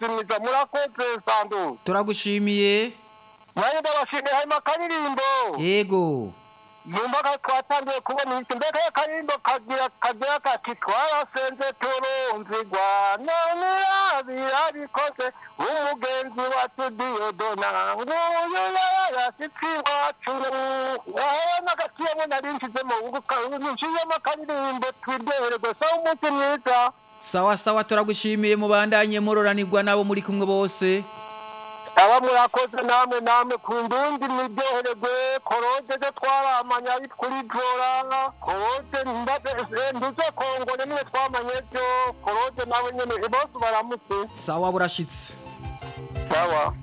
umunsi mwiza murakoze sandu turagushimiye nanjye ndabashimiye harimo akaririmbo yego numva ko twatangiye kubona iki mbega akaririmbo kagira kagira kati twarasenze turunzigwa none birabikoze umugenzi wacu diyodona nguyu yarayasitsi iwacu wahora n'agaciyemo nari nshizemo nshizemo akaririmbo twiryohererwe sawa umunsi mwiza sawa sawa turagushimiye mubandanye muroranirwa nabo muri kumwe bose aba murakoze namwe namwe ku ndundi miryohererwe koroje zo twaramanye ari kuri jora koroje nduze kongore niwe twamanye byo koroje nawe nyene bose baramutse sawa burashitse sawa